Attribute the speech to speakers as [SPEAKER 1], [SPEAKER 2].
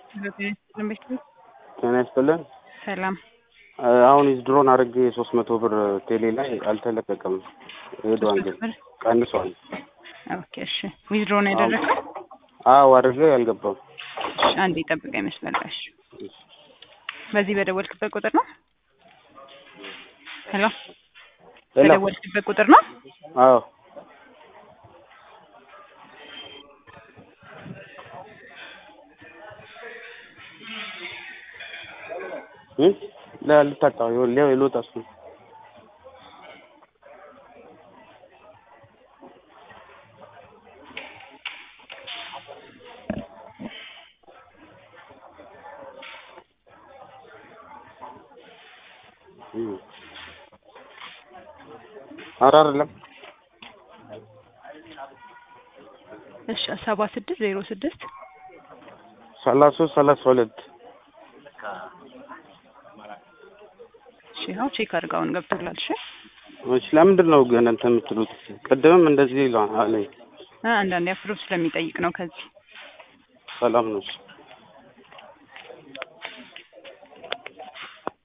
[SPEAKER 1] ጤና ይስጥልን።
[SPEAKER 2] ሰላም
[SPEAKER 1] አሁን ድሮን አድርጌ ሶስት መቶ ብር ቴሌ ላይ አልተለቀቀም። ሄዷል ግን
[SPEAKER 2] ብር
[SPEAKER 1] ቀንሷል።
[SPEAKER 2] ኦኬ እሺ ዊዝድሮ ነው ያደረገው
[SPEAKER 1] አዎ አድርጌ አልገባም።
[SPEAKER 2] እሺ አንዴ ጠብቀ ይመስላል እሺ በዚህ በደወልክበት ቁጥር ነው ሄሎ
[SPEAKER 1] ሄሎ
[SPEAKER 2] በደወልክበት ቁጥር ነው
[SPEAKER 1] አዎ እም ልታጣው ይኸውልህ ልወጣ እሱ እም ኧረ አይደለም
[SPEAKER 2] እሺ ሰባ ስድስት ዜሮ ስድስት
[SPEAKER 1] ሰላሳ ሶስት ሰላሳ ሁለት
[SPEAKER 2] እሺ ያው ቼክ አድርገውን ገብቶላል እሺ
[SPEAKER 1] እሺ ለምንድን ነው ግን እንትን የምትሉት? ቅድምም እንደዚህ ይለዋል አለኝ።
[SPEAKER 2] እ አንዳንዴ አፕሮቭ ስለሚጠይቅ ነው ከዚህ
[SPEAKER 1] ሰላም ነው እሺ